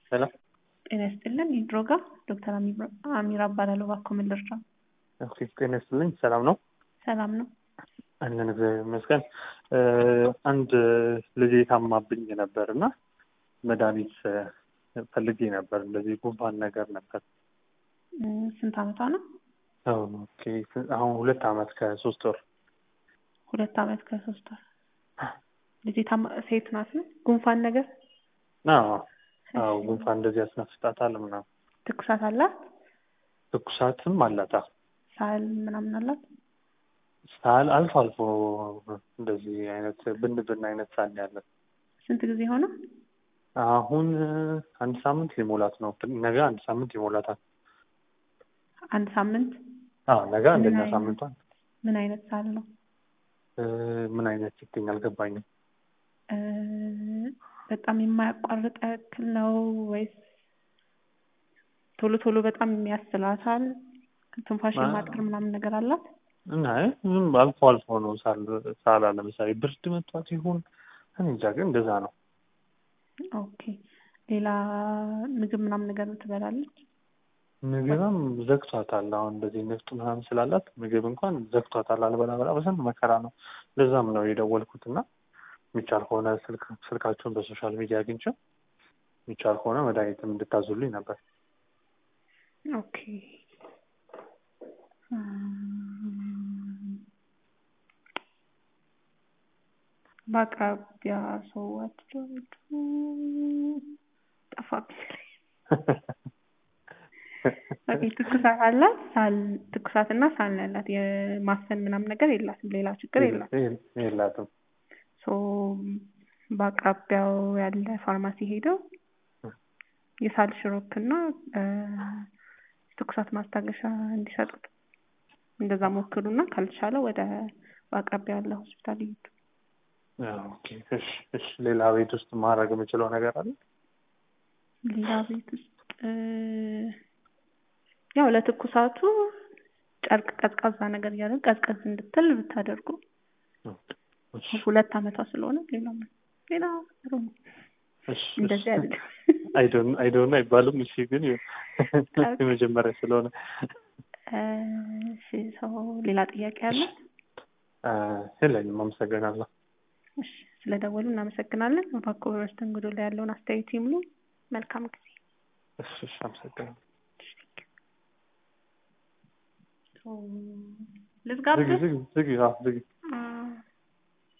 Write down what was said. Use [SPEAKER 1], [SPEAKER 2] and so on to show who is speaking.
[SPEAKER 1] ሰላም
[SPEAKER 2] ጤና ይስጥልን የድሮጋ ዶክተር አሚራ እባላለሁ። እባክዎ ምን ልርዳ?
[SPEAKER 1] ኦኬ ጤና ይስጥልኝ። ሰላም ነው
[SPEAKER 2] ሰላም ነው።
[SPEAKER 1] አለን እግዚአብሔር ይመስገን። አንድ ልጄ ታማብኝ ነበር እና መድኃኒት ፈልጌ ነበር። እንደዚህ ጉንፋን ነገር ነበር።
[SPEAKER 2] ስንት አመቷ ነው?
[SPEAKER 1] ኦኬ አሁን ሁለት አመት ከሶስት ወር
[SPEAKER 2] ሁለት አመት ከሶስት ወር ልጄ ታማ ሴት ናት ነው? ጉንፋን ነገር
[SPEAKER 1] አዎ አዎ ጉንፋን እንደዚህ ያስነፍጣታል ምናምን።
[SPEAKER 2] ትኩሳት አላት?
[SPEAKER 1] ትኩሳትም አላት። አዎ
[SPEAKER 2] ሳል ምናምን አላት?
[SPEAKER 1] ሳል አልፎ አልፎ እንደዚህ አይነት ብን ብን አይነት ሳል ያለን።
[SPEAKER 2] ስንት ጊዜ ሆነ?
[SPEAKER 1] አሁን አንድ ሳምንት ሊሞላት ነው። ነገ አንድ ሳምንት ይሞላታል።
[SPEAKER 2] አንድ ሳምንት?
[SPEAKER 1] አዎ ነገ አንደኛ
[SPEAKER 2] ምን አይነት-
[SPEAKER 1] ሳምንቷን።
[SPEAKER 2] ምን አይነት ሳል ነው?
[SPEAKER 1] እ፣ ምን አይነት ስትይኝ አልገባኝም።
[SPEAKER 2] እ፣ በጣም የማያቋርጥ ያክል ነው ወይስ ቶሎ ቶሎ በጣም የሚያስላታል? ትንፋሽ
[SPEAKER 1] አ-
[SPEAKER 2] የማጠር ምናምን ነገር አላት?
[SPEAKER 1] እና ዝም አልፎ አልፎ ነው ሳል ሳላ ለምሳሌ ብርድ መቷት ይሁን እኔ እንጃ፣ ግን እንደዛ ነው።
[SPEAKER 2] ኦኬ ሌላ ምግብ ምናምን ነገር ትበላለች?
[SPEAKER 1] ምግብም ዘግቷታል። አሁን እንደዚህ ንፍጥ ምናምን ስላላት ምግብ እንኳን ዘግቷታል። አልበላ በላ በስንት መከራ ነው። ለዛም ነው የደወልኩት እና የሚቻል ከሆነ ስልክ ስልካችሁን በሶሻል ሚዲያ አግኝቼው የሚቻል ከሆነ መድኃኒትም እንድታዙልኝ ነበር።
[SPEAKER 2] ኦኬ እም፣ በአቅራቢያ ሰው አትደውሉ ጠፋብኝ። ኦኬ ትኩሳት አላት? ሳል ትኩሳት እና ሳል ነው ያላት። የማፈን ምናምን ነገር የላትም። ሌላ ችግር የላትም።
[SPEAKER 1] የላትም።
[SPEAKER 2] ሶ በአቅራቢያው ያለ ፋርማሲ ሄደው የሳል ሽሮፕ እና እ፣ ትኩሳት ማስታገሻ እንዲሰጡት እንደዛ ሞክሩና ካልቻለ ወደ በአቅራቢያው ያለ ሆስፒታል ይሄዱ።
[SPEAKER 1] ኦኬ እሺ፣ እሺ። ሌላ ቤት ውስጥ ማድረግ የምችለው ነገር አለ?
[SPEAKER 2] ሌላ ቤት ውስጥ እ፣ ያው ለትኩሳቱ ጨርቅ ቀዝቃዛ ነገር እያደረግ ቀዝቀዝ እንድትል ብታደርጉ
[SPEAKER 1] እሺ፣
[SPEAKER 2] ሁለት አመቷ ስለሆነ ሌላ ምን- ሌላ ጥሩ ነው።
[SPEAKER 1] እሺ፣
[SPEAKER 2] እንደዚህ
[SPEAKER 1] እሺ።
[SPEAKER 2] አይደለም።
[SPEAKER 1] አይዶን አይዶን አይባልም። እሺ፣ ግን የመጀመሪያ ስለሆነ
[SPEAKER 2] እ፣ እሺ ሰው ሌላ ጥያቄ አለ?
[SPEAKER 1] አ፣ የለኝም። አመሰግናለሁ።
[SPEAKER 2] እሺ ስለደወሉ እናመሰግናለን። እባክዎ በመስተንግዶ ላይ ያለውን አስተያየት ይምሉ። መልካም ጊዜ።
[SPEAKER 1] እሺ፣ እሺ። አመሰግናለሁ።
[SPEAKER 2] ልዝጋብህ?
[SPEAKER 1] ዝጊ፣ ዝጊ፣ ዝጊ። አዎ፣ ዝጊ።